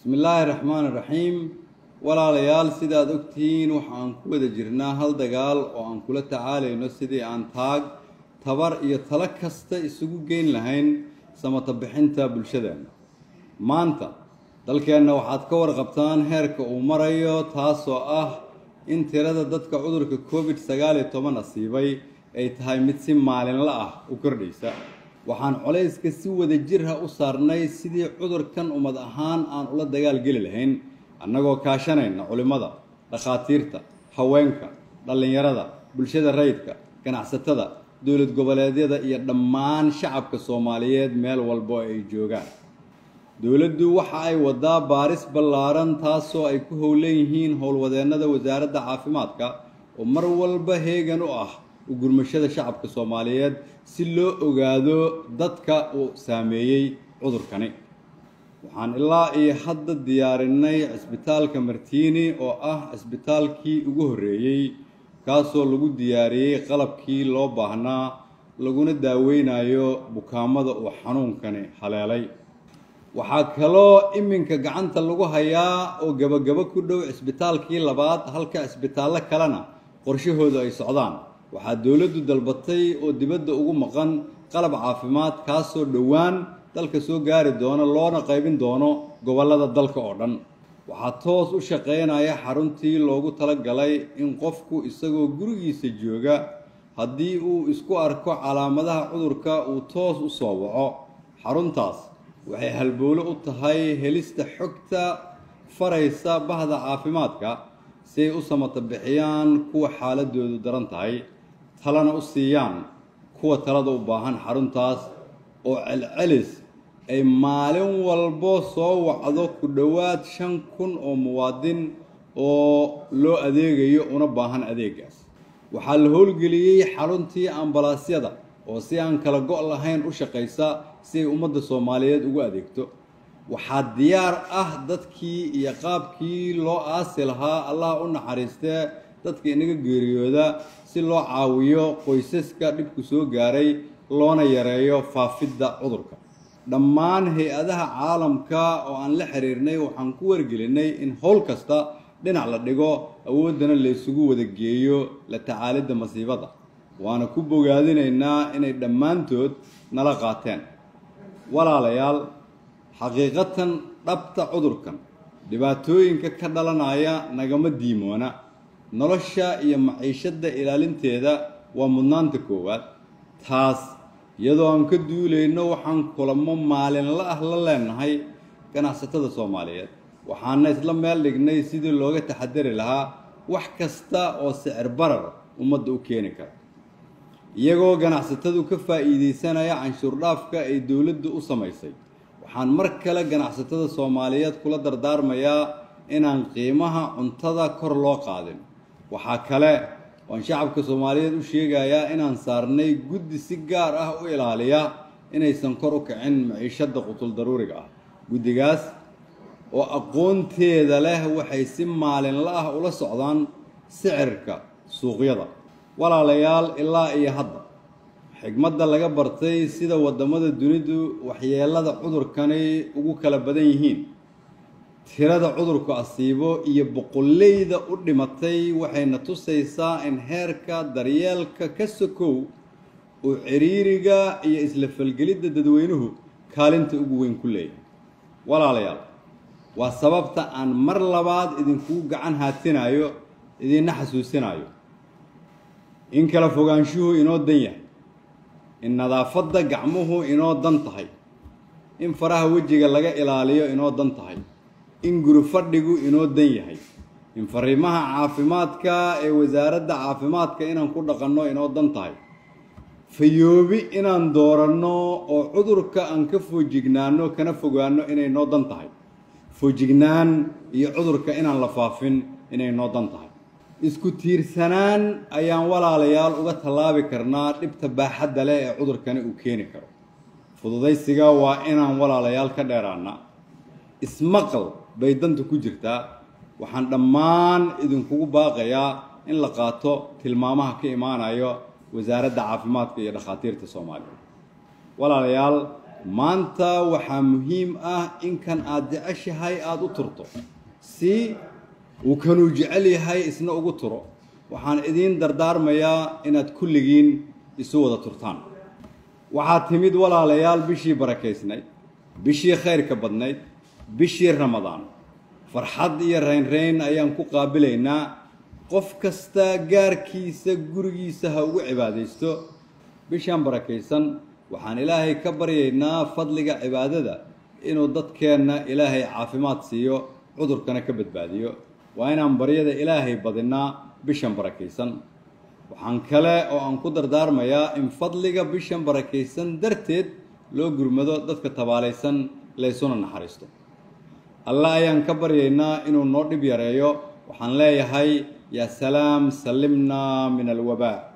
bismi illaahi raxmaan iraxiim walaalayaal sidaad ogtihiin waxaan ku wada jirnaa hal dagaal oo aan kula tacaalayno sidii aan taag tabar iyo talo kasta isugu geyn lahayn samata bixinta bulshadeenna maanta dalkeenna waxaad ka warqabtaan heerka uu marayo taasoo ah in tirada dadka cudurka covid sagaal iyo toban asiibay ay tahay mid si maalinla ah u kordhaysa waxaan colayska si wada jirha u saarnay sidii cudurkan ummad ahaan aan ula dagaal geli lahayn annagoo kaashanayna culimmada dhakhaatiirta haweenka dhallinyarada bulshada rayidka ganacsatada dowlad goboleedyada iyo dhammaan shacabka soomaaliyeed meel walbo ay joogaan dowladdu waxa ay wadaa baaris ballaaran taasoo ay ku howlan yihiin howlwadeennada wasaaradda caafimaadka oo mar walba heegan u ah u gurmashada shacabka soomaaliyeed si loo ogaado dadka uu saameeyey cudurkani waxaan ilaa iyo hadda diyaarinay cisbitaalka martiini oo ah cisbitaalkii ugu horreeyey kaasoo lagu diyaariyey qalabkii loo baahnaa laguna daaweynayo bukaamada uu xanuunkani haleelay waxaa kaloo iminka gacanta lagu hayaa oo gabagabo ku dhow cisbitaalkii labaad halka cisbitaallo kalena qorshahoodu ay socdaan waxaa dowladdu dalbatay oo dibadda ugu maqan qalab caafimaad kaasoo dhowaan dalka soo gaari doono loona qaybin doono gobollada dalka oo dhan waxaa toos u shaqaynaya xaruntii loogu talagalay in qofku isagoo gurigiisa jooga haddii uu isku arko calaamadaha cudurka uu toos u soo waco xaruntaas waxay halbowlo u tahay helista xogta faraysa bahda caafimaadka si ay u samata bixiyaan kuwa xaaladoodu daran tahay talana u siiyaan kuwa talada u baahan xaruntaas oo celcelis ay maalin walbo soo wacdo ku dhowaad shan kun oo muwaadin oo loo adeegayo una baahan adeegaas waxaa la howlgeliyey xaruntii ambalaasyada oo si aan kala go' lahayn u shaqaysa si ay ummadda soomaaliyeed ugu adeegto waxaa diyaar ah dadkii iyo qaabkii loo aasi lahaa allah u naxariistee dadka inaga geeriyooda si loo caawiyo qoysaska dhibku soo gaaray loona yareeyo faafidda cudurka dhammaan hay-adaha caalamka oo aan la xiriirnay waxaan ku wargelinay in howl kasta dhinac la dhigo awooddana laysugu wada geeyo la tacaalidda masiibada waana ku bogaadinaynaa inay dhammaantood nala qaateen walaalayaal xaqiiqatan dhabta cudurkan dhibaatooyinka ka dhalanaya nagama diimoona nolosha iyo maciishadda ilaalinteeda waa mudnaanta koowaad taas iyadoo aan ka duulayno waxaan kulamo maalinla ah la leenahay ganacsatada soomaaliyeed waxaana isla meel dhignay sidii looga taxadari lahaa wax kasta oo sicir barar ummadda u keeni kara iyagoo ganacsatadu ka faa'iidaysanaya canshuur dhaafka ay dowladdu u samaysay waxaan mar kale ganacsatada soomaaliyeed kula dardaarmayaa inaan qiimaha cuntada kor loo qaadin waxaa kale oan shacabka soomaaliyeed u sheegayaa inaan saarnay guddi si gaar ah u ilaaliya inaysan kor u kicin maciishadda qutul daruuriga ah guddigaas oo aqoonteeda leh waxay si maalinla ah ula socdaan sicirka suuqyada walaalayaal ilaa iyo hadda xigmadda laga bartay sida waddamada dunidu waxyeelada cudurkani ugu kala badan yihiin tirada cudurku asiibo iyo boqolleyda u dhimatay waxayna tusaysaa in heerka daryeelka ka sokow oo ciriiriga iyo isla falgelidda dadweynuhu kaalinta ugu weyn ku leeyahay walaalayaal waa sababta aan mar labaad idinkugu gacan haatinayo idinna xasuusinayo in kala fogaanshuhu inoo dan yahay in nadaafadda gacmuhu inoo dan tahay in faraha wejiga laga ilaaliyo inoo dan tahay in guri fadhigu inoo dan yahay in fariimaha caafimaadka ee wasaaradda caafimaadka inaan ku dhaqanno inoo dan tahay fayoobi inaan dooranno oo cudurka aan ka foojignaano kana fogaano inay noo dan tahay foojignaan iyo cudurka inaan la faafin inay noo dan tahay isku tiirsanaan ayaan walaalayaal uga tallaabi karnaa dhibta baaxadda leh ee cudurkani uu keeni karo fududaysiga waa inaan walaalayaal ka dheeraana ismaqal bay danta ku jirtaa waxaan dhammaan idinkugu baaqayaa in la qaato tilmaamaha ka imaanayo wasaaradda caafimaadka iyo dhakhaatiirta soomaaliya walaalayaal maanta waxaa muhiim ah in kan aad jeceshahay aada u turto si uu kanuu jecel yahay isna ugu turo waxaan idiin dardaarmayaa inaad kulligiin isu wada turtaan waxaa timid walaalayaal bishii barakaysnayd bishii khayrka badnayd bishii ramadaan farxad iyo raynrayn ayaan ku qaabilaynaa qof kasta gaarkiisa gurigiisa ha ugu cibaadaysto bishaan barakaysan waxaan ilaahay ka baryaynaa fadliga cibaadada inuu dadkeenna ilaahay caafimaad siiyo cudurkana ka badbaadiyo waa inaan baryada ilaahay badinaa bishan barakaysan waxaan kale oo aan ku dardaarmayaa in fadliga bishan barakaysan darteed loo gurmado dadka tabaalaysan laysuna naxariisto alle ayaan ka baryaynaa inuu noo dhib yareeyo waxaan leeyahay yaa salaam sallimnaa min alwabaa